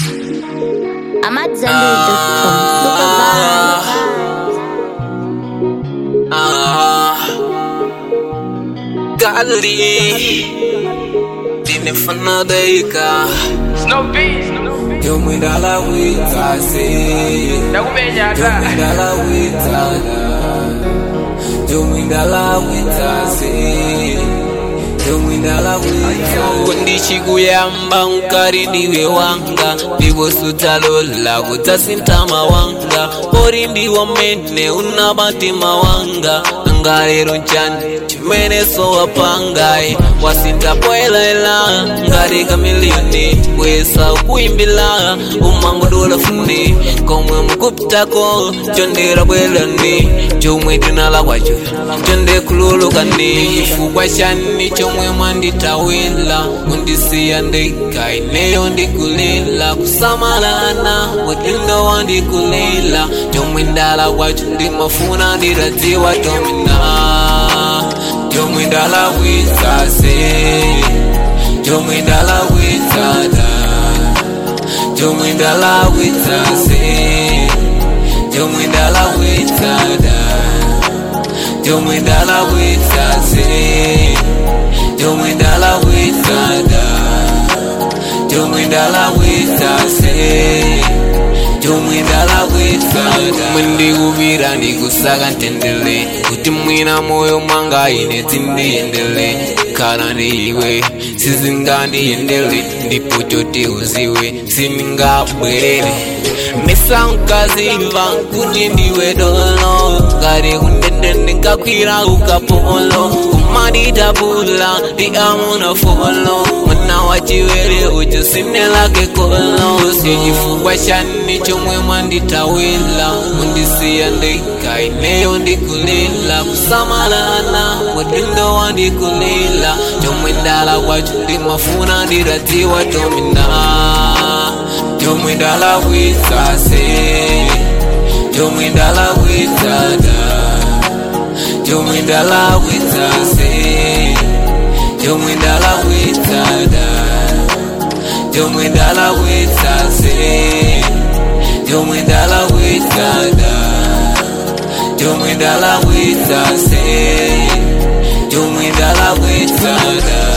I'm at Zenbury.com. Super vibes. Ah, Gali Dinefana daika Snow Beats, Snow Beats. Yo mwindala wita se Ndakumenya Yo ata. mwindala wita Yo mwindala wita se Yo mwindala wita Kundichikuyamba nkari ndiwe wanga Ndiwo sutalola kutasintama wanga Ori ndiwo mene unabatima wanga ngalero nchani chimene sowapangai wasintapoelaela ngati kamiliyoni wesa ukuimbila umangodola funi komwe mukupitako chondera bwelani chomwe tinala kwacho chonde kululukani chifukwa chani chomwe mwanditawila kundisiya ndeka ineyo ndikulila kusamalana wadindo wandikulila chomwe ndala kwacho ndimafuna ndiradziwa tomina chomwe ndala witsase chomwe ndala witsada chomwe ndala witsase chomwe ndala witsada chomwe ndala witsase chomwe ndala witsada chomwe ndala witsase chomwe ndala witsada mwendikuvira ndikusaka ntendele kuti mwina moyo mwanga ine dzindiyendele khala ndiwe sizingandiyendele ndipo choti uziwe sindingabwerere misankaziva kuti ndiwe dolo ngati kundende ndingakwira ukapolo kumaditapula ndi amuna folo mwana wachiwere ucho sinelake kolo sichifukwa chani chomwe mwanditawila mundisiya ndeka ineyo ndikulila kusamalana wadindo wandikulila chomwe ndala kwacho ndimafuna ndiradziwa tomina chomwe ndala witsase chomwe ndala witsada chomwe ndala witsase chomwe ndala witsada chomwe ndala witsase chomwe ndala witsada chomwe ndala witsase chomwe ndala witsada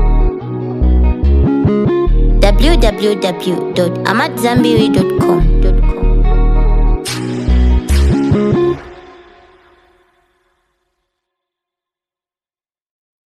www.amatzambiri.com.